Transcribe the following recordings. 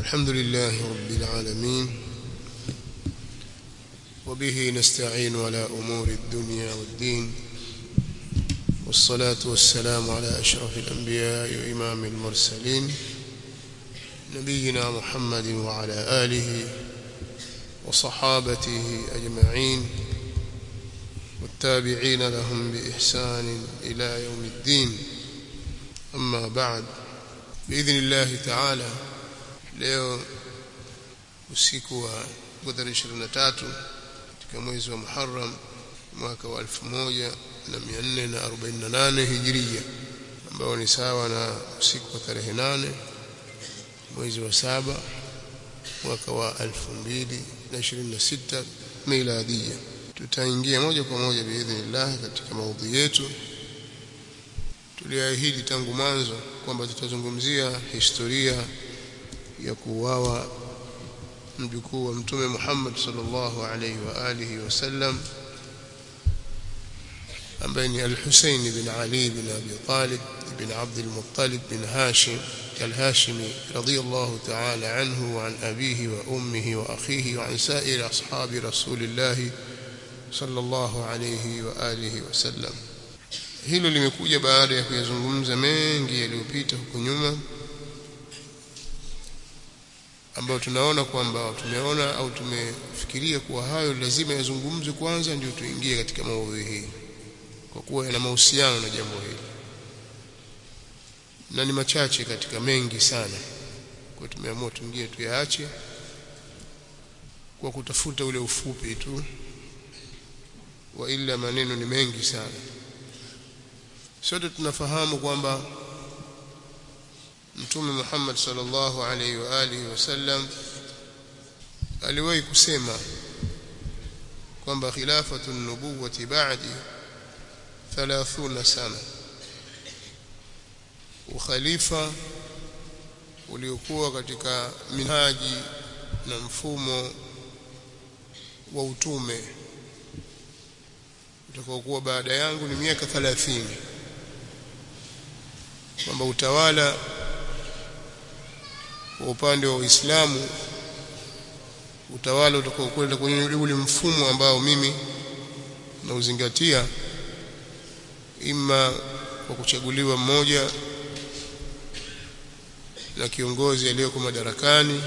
الحمد لله رب العالمين وبه نستعين على أمور الدنيا والدين والصلاة والسلام على أشرف الأنبياء وإمام المرسلين نبينا محمد وعلى آله وصحابته أجمعين والتابعين لهم بإحسان إلى يوم الدين أما بعد بإذن الله تعالى leo usiku wa 23 katika mwezi wa Muharram mwaka wa 1448 Hijria ambao ni sawa na usiku wa tarehe 8 mwezi wa saba mwaka wa 2026 miladia tutaingia moja kwa moja biidhnillah katika maudhui yetu tuliahidi tangu mwanzo kwamba tutazungumzia historia ya kuuawa mjukuu wa mtume Muhammad sallallahu alaihi wa alihi wasallam ambaye ni al-Husayn bin Ali bin Abi Talib bin Abd al-Muttalib bin Hashim al-Hashimi radiyallahu ta'ala anhu wa an abihi wa ummihi wa akhihi wa an sa'ir ashabi rasulillah sallallahu alayhi wa alihi wasallam hilo limekuja baada ya kuyazungumza mengi yaliyopita huko nyuma ambayo tunaona kwamba tumeona au tumefikiria kuwa hayo lazima yazungumzwe kwanza ndio tuingie katika maudhui hii kwa kuwa yana mahusiano na jambo hili na ni machache katika mengi sana kwa tumeamua tuingie tuyaache kwa kutafuta ule ufupi tu wa ila maneno ni mengi sana sote tunafahamu kwamba Mtume Muhammad sallallahu alaihi wa alihi wasallam aliwahi kusema kwamba khilafatu nubuwati ba'di 30 sana ukhalifa uliokuwa katika minhaji na mfumo wa utume utakaokuwa baada yangu ni miaka 30 kwamba utawala kwa upande wa Uislamu utawala utakaokwenda kwenye ule mfumo ambao mimi nauzingatia ima kwa kuchaguliwa mmoja na kiongozi aliyeko madarakani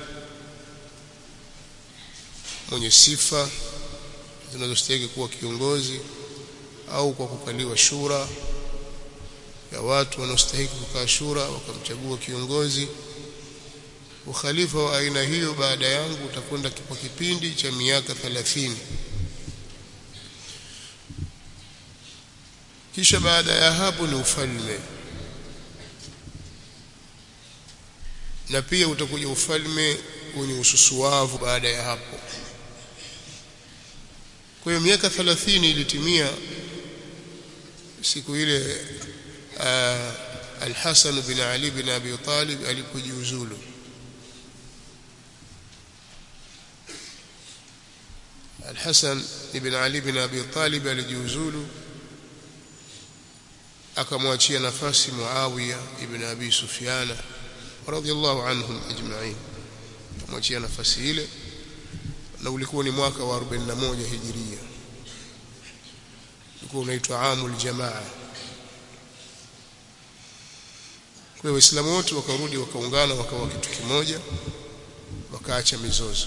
mwenye sifa zinazostahili kuwa kiongozi au kwa kukaliwa shura ya watu wanaostahili kukaa shura wakamchagua kiongozi ukhalifa wa aina hiyo baada yangu utakwenda kwa kipindi cha miaka 30 kisha baada ya hapo ni ufalme na pia utakuja ufalme wenye ususuavu baada ya hapo kwa hiyo miaka 30 ilitimia siku ile Al-Hasan bin Ali bin Abi Talib alipojiuzulu Al-Hasan ibn Ali bin Abi Talib alijiuzulu akamwachia nafasi Muawiya ibn Abi Sufyan radhiyallahu anhum ajma'in akamwachia nafasi ile na ulikuwa ni mwaka wa 41 hijiria ulikuwa unaitwa amul jamaa kwa hiyo waislamu wote wakarudi wakaungana wakawa kitu kimoja wakaacha mizozo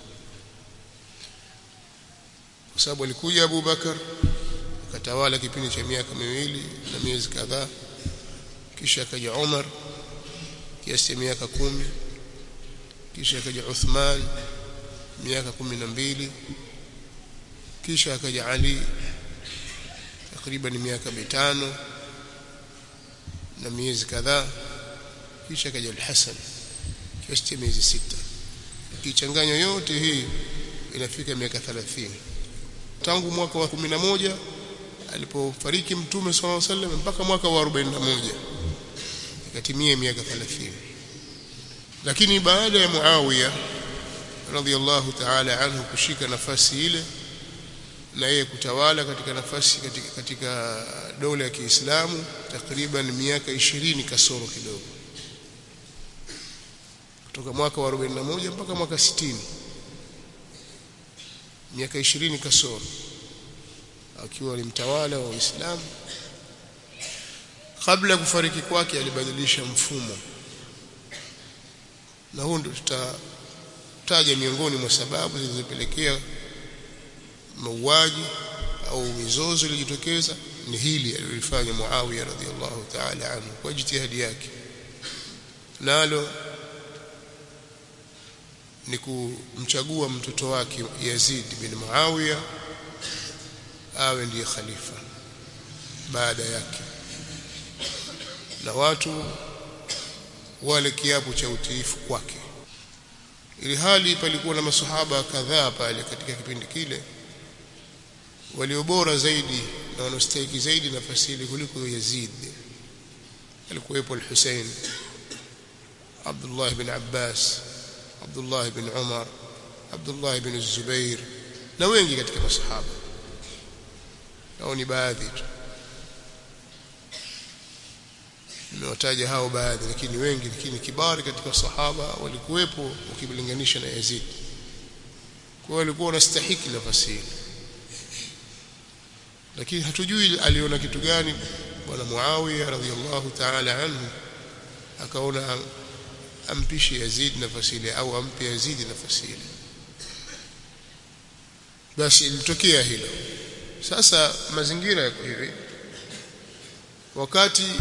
kwa sababu alikuja Abu Bakar akatawala kipindi cha miaka miwili na miezi kadhaa kisha akaja Umar kiasi cha miaka kumi kisha akaja Uthman miaka kumi na mbili kisha akaja Ali takriban miaka mitano na miezi kadhaa kisha akaja Al-Hasan kiasi cha miezi sita ikichanganywa yote hii inafika miaka 30 tangu mwaka wa 11 alipofariki mtume swalla sallam mpaka mwaka wa 41 ikatimia miaka 30 lakini baada ya Muawiya radhiallahu ta'ala anhu kushika nafasi ile na yeye kutawala katika nafasi katika, katika dola ya Kiislamu takriban miaka ishirini kasoro kidogo kutoka mwaka wa 41 mpaka mwaka 60 miaka 20 kasoro akiwa ni mtawala wa Uislamu kabla ya kufariki kwake alibadilisha mfumo na huu ndio tutataja miongoni mwa sababu zilizopelekea mauaji au mizozo iliyojitokeza ni hili alilofanya Muawiya radhiallahu ta'ala anhu kwa jitihadi yake nalo ni kumchagua mtoto wake Yazid bin Muawiya awe ndiye khalifa baada yake na watu wale kiapo cha utiifu kwake ili hali palikuwa na masahaba kadhaa pale katika kipindi kile waliobora zaidi na wanaostahili zaidi nafasi ile kuliko Yazid alikuwepo al-Hussein Abdullah ibn Abbas Abdullah ibn Umar Abdullah ibn Zubair na wengi katika masahaba hao ni baadhi tu nimewataja hao baadhi lakini wengi lakini kibari katika sahaba walikuwepo ukilinganisha na Yazid kwa walikuwa wanastahiki nafasi ile lakini hatujui aliona kitu gani bwana Muawiya radhiallahu ta'ala anhu akaona ampishe Yazid nafasi ile au ampe Yazid nafasi ile basi ilitokea hilo sasa mazingira yako hivi wakati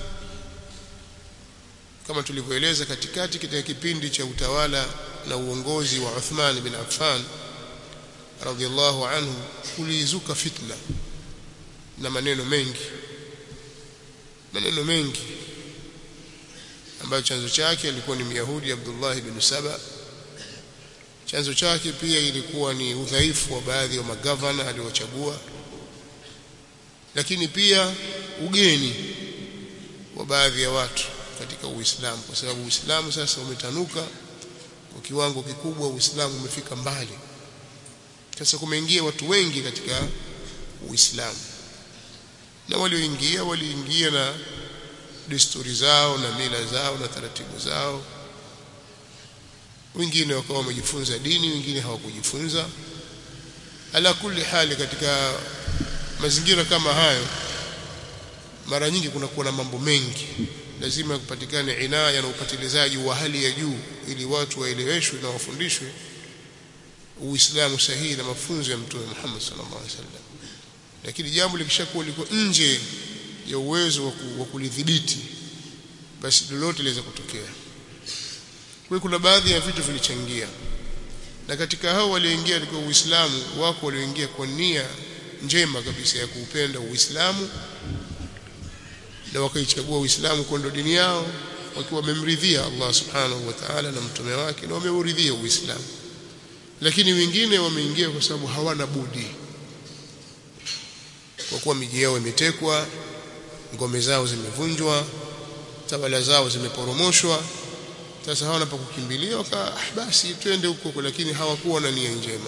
kama tulivyoeleza katikati katika kipindi cha utawala na uongozi wa Uthman bin Affan radhiallahu anhu kulizuka fitna na maneno mengi maneno mengi ambayo chanzo chake alikuwa ni Myahudi Abdullah ibn Saba chanzo chake pia ilikuwa ni udhaifu wa baadhi ya magavana aliochagua lakini pia ugeni wa baadhi ya watu katika Uislamu kwa sababu Uislamu sasa umetanuka kwa kiwango kikubwa Uislamu umefika mbali sasa kumeingia watu wengi katika Uislamu na walioingia waliingia na desturi zao na mila zao na taratibu zao wengine wakawa wamejifunza dini wengine hawakujifunza ala kulli hali katika mazingira kama hayo mara nyingi kunakuwa na mambo mengi lazima kupatikane inaya na upatilizaji wa hali ya juu ili watu waeleweshwe na wafundishwe uislamu sahihi na mafunzo ya mtume Muhammad sallallahu alaihi wasallam lakini jambo likishakuwa liko nje ya uwezo wa kulidhibiti basi lolote liweza kutokea kwa kuna baadhi ya vitu vilichangia na katika hao walioingia katika Uislamu wako walioingia kwa nia njema kabisa ya kuupenda Uislamu na wakaichagua Uislamu kwa ndo dini yao wakiwa wamemridhia Allah subhanahu wa ta'ala na mtume wake na wameuridhia Uislamu lakini wengine wameingia kwa sababu hawana budi kwa kuwa miji yao imetekwa ngome zao zimevunjwa tawala zao zimeporomoshwa sasa hawana pa kukimbilia waka basi twende huko lakini hawakuwa na nia njema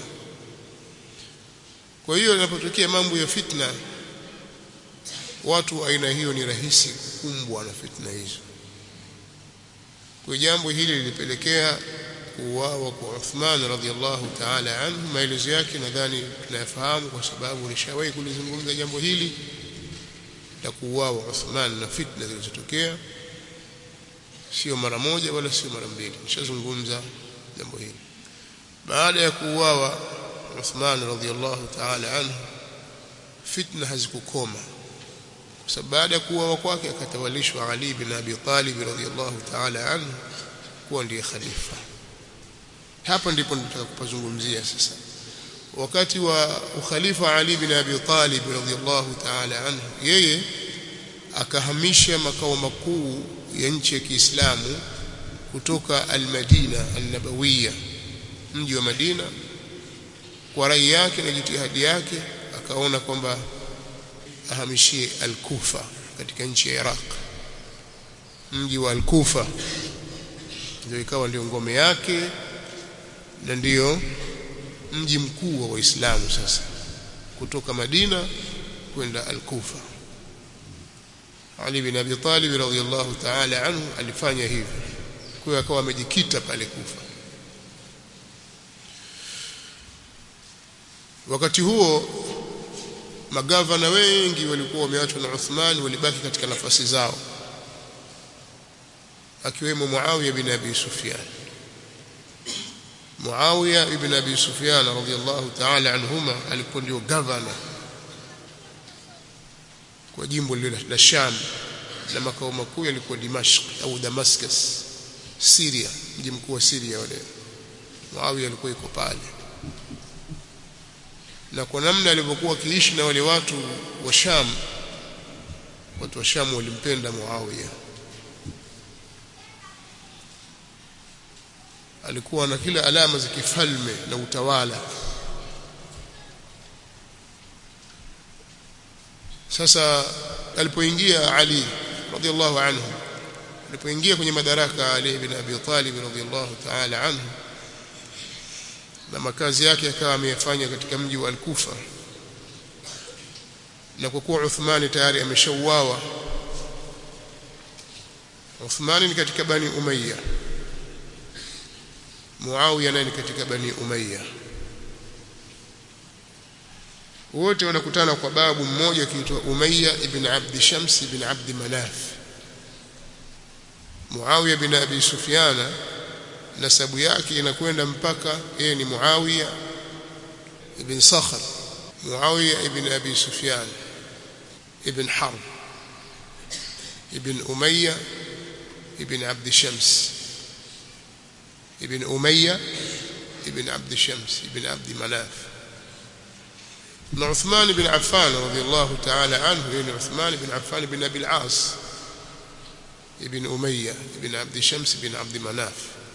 kwa hiyo inapotokea mambo ya fitna watu aina hiyo ni rahisi kukumbwa na fitna hizo kwa jambo hili lilipelekea kuuawa kwa Uthman radhiallahu ta'ala anhu maelezo yake nadhani tunayafahamu kwa sababu nishawahi kulizungumza jambo hili la kuuawa Uthman na fitna zilizotokea sio mara moja wala sio mara mbili nishazungumza jambo hili baada ya kuuawa Uthman radhiallahu ta'ala anhu fitna hazikukoma kwa sababu baada ya kuuawa kwake akatawalishwa Ali bin Abi Talib radhiallahu ta'ala anhu kuwa ndiye khalifa hapa ndipo nataka kupazungumzia sasa wakati wa ukhalifa Ali bin Abi Talib radhiallahu ta'ala anhu yeye akahamisha makao makuu ya nchi ya Kiislamu kutoka al-Madina al-Nabawiyya mji wa Madina kwa rai yake na jitihadi yake akaona kwamba ahamishie al-Kufa katika nchi ya Iraq mji wa al-Kufa ndio ikawa ndio ngome yake na ndiyo mji mkuu wa Waislamu sasa kutoka Madina kwenda al-Kufa Ali bin Abi Talib radhiyallahu ta'ala anhu alifanya hivyo kwa hiyo akawa amejikita pale Kufa wakati huo magavana wengi walikuwa wameachwa na Uthman walibaki katika nafasi zao akiwemo Muawiya bin Abi Sufyan Muawiya ibn Abi Sufyan radhiyallahu ta'ala anhuma alikuwa ndio governor kwa jimbo lile la Sham na makao makuu yalikuwa Dimashq au Damascus Syria mji mkuu wa Syria wale Muawiya alikuwa yuko pale na kwa namna alivyokuwa akiishi na wale watu wa Sham watu wa Sham walimpenda Muawiya alikuwa na kila alama za kifalme na utawala sasa alipoingia Ali radhiallahu anhu alipoingia kwenye madaraka Ali ibn Abi Talib radhiallahu ta'ala anhu na makazi yake akawa ameyafanya katika mji wa Al-Kufa na kwa kuwa Uthmani tayari ameshauawa Uthmani ni katika Bani Umayya Muawiya naye ni katika Bani Umayya wote wanakutana kwa babu mmoja akiitwa Umayya ibn Abd Shams ibn Abd Manaf Muawiya ibn Abi Sufyana nasabu yake inakwenda mpaka yeye ni Muawiya ibn Sakhr Muawiya ibn Abi Sufyan ibn Harb ibn Umayya ibn Abd Shams ibn Umayya ibn Abd Shams ibn Abd Manaf na Uthman ibn Affan radiyallahu ta'ala anhu yeye ni Uthman ibn Affan ibn Abi al-As ibn Umayya ibn Abd Shams ibn Abd Manaf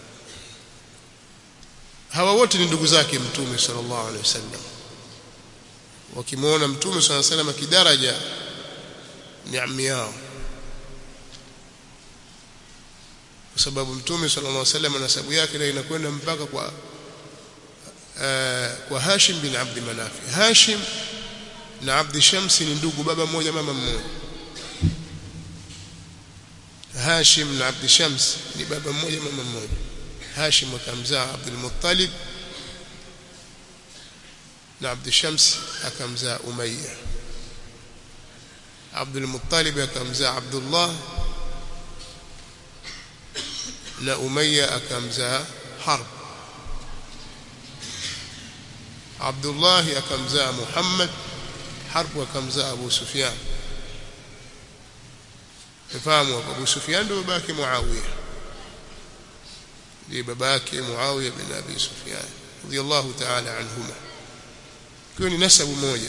hawa wote ni ndugu zake mtume sallallahu alaihi wasallam wakimwona mtume sallallahu alaihi wasallam kidaraja ni ammi yao kwa sababu mtume sallallahu alaihi wasallam nasabu yake na inakwenda mpaka kwa uh, kwa Hashim bin Abd Manaf Hashim na Abd Shams ni ndugu baba mmoja mama mmoja Hashim na Abd Shams ni baba mmoja mama mmoja Hashim akamzaa Abdul Muttalib na Abd Shams akamzaa Umayya Abdul Muttalib akamzaa Abdullah na Umayya akamzaa Harb Abdullah akamzaa Muhammad Harb akamzaa Abu Sufyan Fahamu Abu Sufyan ndio babake Muawiya ndiye babake Muawiya bin Abi Sufyan radiyallahu ta'ala anhuma kwa ni nasabu moja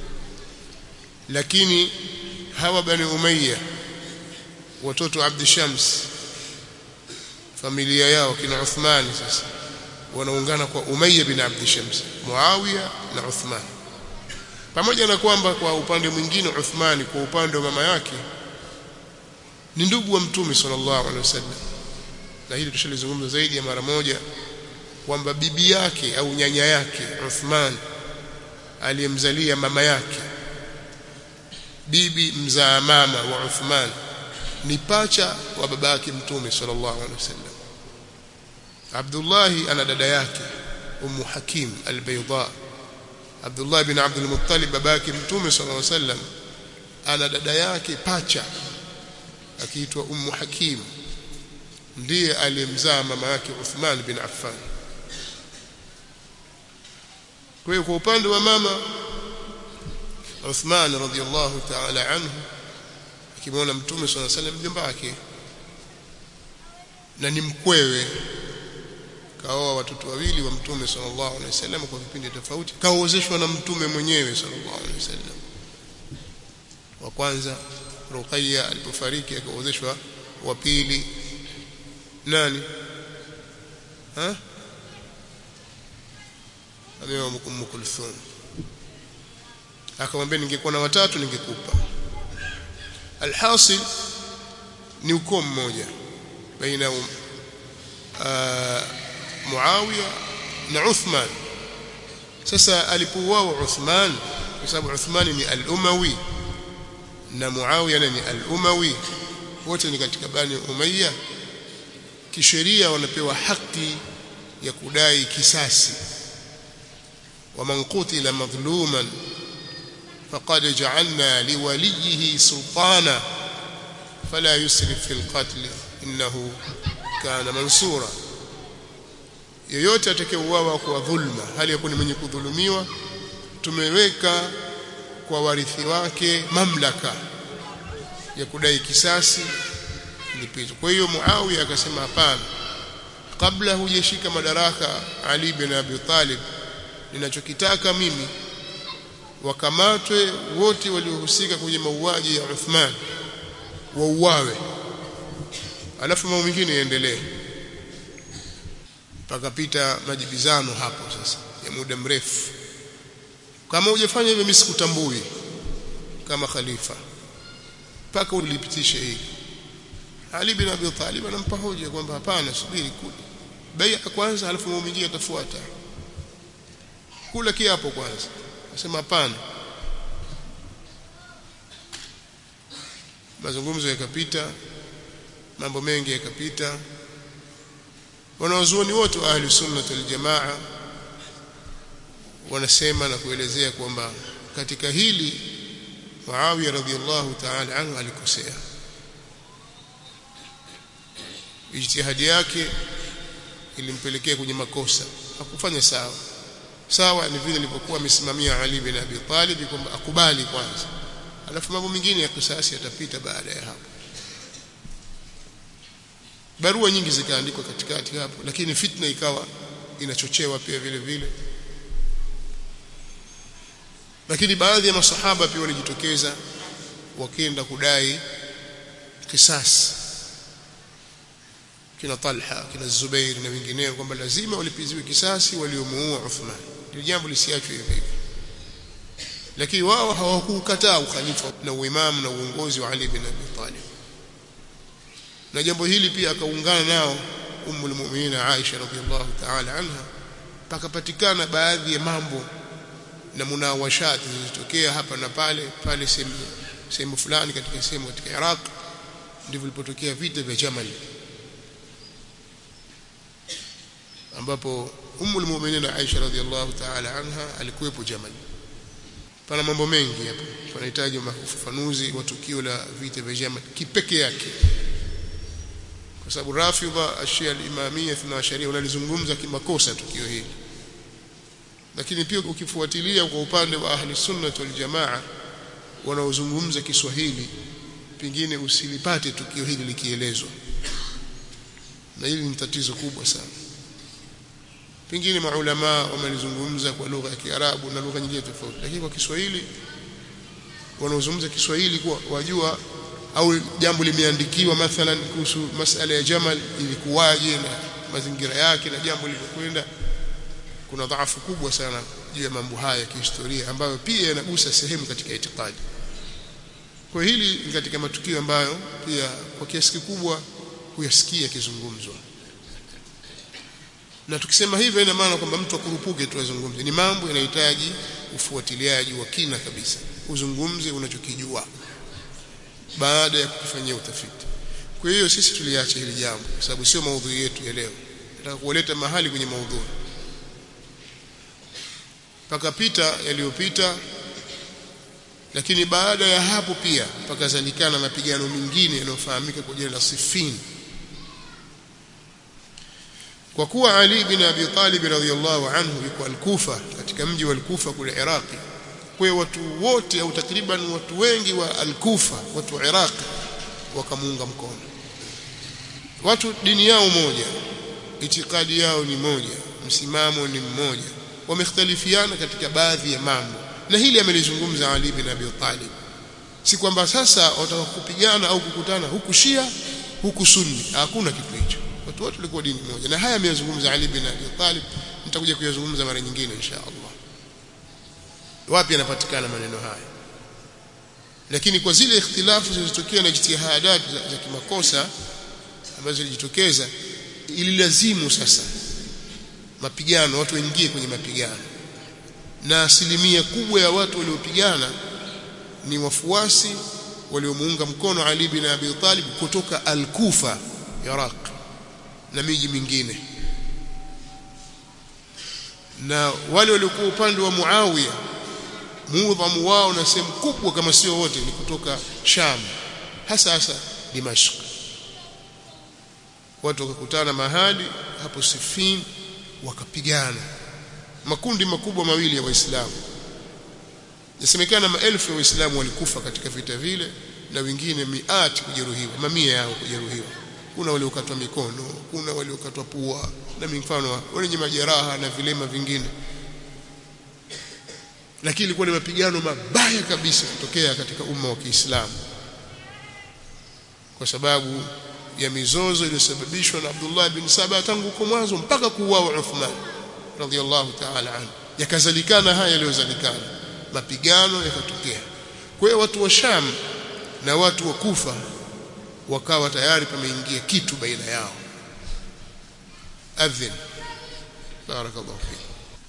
lakini hawa bani Umayya watoto Abd Shams familia yao kina Uthman sasa wanaungana kwa Umayya bin Abd Shams Muawiya na Uthman pamoja na kwamba kwa upande mwingine Uthman kwa upande wa mama yake ni ndugu wa mtume sallallahu alaihi wasallam na hili tushalizungumza zaidi ya mara moja kwamba bibi yake au nyanya yake Uthman aliyemzalia mama yake bibi mzaa mama wa Uthman ni pacha wa baba yake mtume sallallahu alaihi wasallam Abdullah ana dada yake Ummu Hakim al-Bayda Abdullah bin Abdul Muttalib baba yake mtume sallallahu alaihi wasallam ana dada yake pacha akiitwa Ummu Hakim ndiye aliyemzaa mama yake Uthman bin Affan kwa hiyo kwa upande wa mama Uthman radhiyallahu ta'ala anhu akimwona mtume swalla salam mjomba wake na ni mkwewe kaoa watoto wawili wa mtume sallallahu alaihi wasallam kwa vipindi tofauti kaozeshwa na mtume mwenyewe sallallahu alaihi wasallam wa kwanza Ruqayya alipofariki akaozeshwa wa pili nani ha ameoa Ummu Kulthum akamwambia ningekuwa na watatu ningekupa alhasil ni ukoo mmoja baina uh, Muawiya na Uthman sasa alipouawa Uthman kwa sababu Uthman ni al-Umawi na Muawiya ni al-Umawi wote ni katika bani Umayya kisheria wanapewa haki ya kudai kisasi ومن قتل مظلوما فقد جعلنا لوليه سلطانا فلا يسرف في القتل إنه كان منصورا yoyote atakayeuawa kwa dhulma hali yakuni mwenye kudhulumiwa tumeweka kwa warithi wake mamlaka ya kudai kisasi lipizo kwa hiyo Muawiya akasema hapana kabla hujashika madaraka Ali bin Abi Talib ninachokitaka mimi wakamatwe wote waliohusika kwenye mauaji ya Uthman wauawe alafu mambo mengine yaendelee pakapita majibizano hapo sasa ya muda mrefu kama hujafanya hivyo mimi sikutambui kama khalifa mpaka ulipitishe hili Ali bin Abi Talib anampa hoja kwamba hapana subiri kule bai'a kwanza alafu mambo mengine yatafuata kula kiapo kwanza nasema hapana mazungumzo yakapita mambo mengi yakapita wanawazuoni wote wa ahli sunna wal jamaa wanasema na kuelezea kwamba katika hili Muawiya radhiallahu ta'ala anhu alikosea ijtihadi yake ilimpelekea kwenye makosa hakufanya sawa sawa ni vile alivyokuwa amesimamia Ali bin Abi Talib kwamba akubali kwanza alafu mambo mengine ya kisasi yatapita baada ya hapo barua nyingi zikaandikwa katikati hapo lakini fitna ikawa inachochewa pia vile vile lakini baadhi ya masahaba pia walijitokeza wakienda kudai kisasi kina Talha kina Zubair na wengineo kwamba lazima walipiziwe kisasi waliomuua Uthman ndio jambo lisiachwe hivyo hivyo lakini wao hawakukataa ukhalifa na uimamu na uongozi wa Ali bin Abi Talib na jambo hili pia akaungana nao ummul mu'minin Aisha radhiallahu ta'ala anha pakapatikana baadhi ya mambo na munawashati zilizotokea hapa na pale pale sehemu sehemu fulani katika sehemu katika Iraq ndivyo vilipotokea vita vya Jamal ambapo ummul mu'minin Aisha radhiallahu ta'ala anha alikuwepo Jamal pana mambo mengi hapo tunahitaji ufafanuzi wa tukio la vita vya Jamal kipeke yake kwa sababu Rafidha Ashia al-Imamiyya na sharia wanalizungumza kimakosa tukio hili lakini pia ukifuatilia kwa upande wa ahli sunnah wal jamaa wanaozungumza Kiswahili pengine usilipate tukio hili likielezwa na hili ni tatizo kubwa sana pengine maulama wamelizungumza kwa lugha ya Kiarabu na lugha nyingine tofauti lakini kwa Kiswahili wanaozungumza Kiswahili kwa wajua au jambo limeandikiwa mathalan kuhusu masala ya Jamal ilikuwaje na mazingira yake na jambo lilivyokwenda kuna dhaifu kubwa sana juu ya mambo haya ya kihistoria ambayo pia yanagusa sehemu katika itikadi kwa hili ni katika matukio ambayo pia kwa kiasi kikubwa huyasikia kizungumzwa na tukisema hivyo ina maana kwamba mtu akurupuke tu azungumze ni mambo yanahitaji ufuatiliaji wa kina kabisa uzungumze unachokijua baada ya kufanyia utafiti kwa hiyo sisi tuliacha hili jambo kwa sababu sio maudhui yetu ya leo nataka kuwaleta mahali kwenye maudhui pakapita yaliyopita lakini baada ya hapo pia pakazalikana mapigano mengine yanayofahamika kwa jina la Siffin kwa kuwa Ali bin Abi Talib radhiyallahu anhu yuko al-Kufa katika mji wa al-Kufa kule Iraqi kwa watu wote au takriban watu wengi wa al-Kufa watu wa Iraq wakamuunga mkono watu dini yao moja itikadi yao ni moja msimamo ni mmoja wamekhtalifiana katika baadhi ya mambo na hili amelizungumza Ali bin Abi Talib si kwamba sasa wataka kupigana au kukutana huku Shia huku Sunni hakuna kitu hicho watu wote walikuwa dini moja na haya ameyazungumza Ali bin Abi Talib nitakuja kuyazungumza mara nyingine insha Allah wapi yanapatikana maneno haya lakini kwa zile ikhtilafu zilizotokea na ijtihadat za, za kimakosa ambazo zilijitokeza ililazimu sasa mapigano watu waingie kwenye mapigano na asilimia kubwa ya watu waliopigana ni wafuasi waliomuunga mkono Ali bin Abi Talib kutoka Al-Kufa Iraq na miji mingine na wale waliokuwa upande wa Muawiya muudhamu wao na sehemu kubwa kama sio wote ni kutoka Sham hasa hasa Dimashq watu wakakutana mahali hapo Sifin wakapigana makundi makubwa mawili ya waislamu yasemekana maelfu ya waislamu walikufa katika vita vile na wengine miati kujeruhiwa mamia yao kujeruhiwa kuna waliokatwa mikono kuna waliokatwa pua na mifano wenye majeraha na vilema vingine lakini ilikuwa ni mapigano mabaya kabisa kutokea katika umma wa Kiislamu kwa sababu ya mizozo iliyosababishwa na Abdullah bin Saba tangu huko mwanzo mpaka kuuawa Uthman radhiallahu ta'ala anhu yakazalikana haya yaliyozalikana mapigano yakatokea kwa hiyo watu wa Sham na watu wa Kufa wakawa tayari pameingia kitu baina yao adhin barakallahu fiki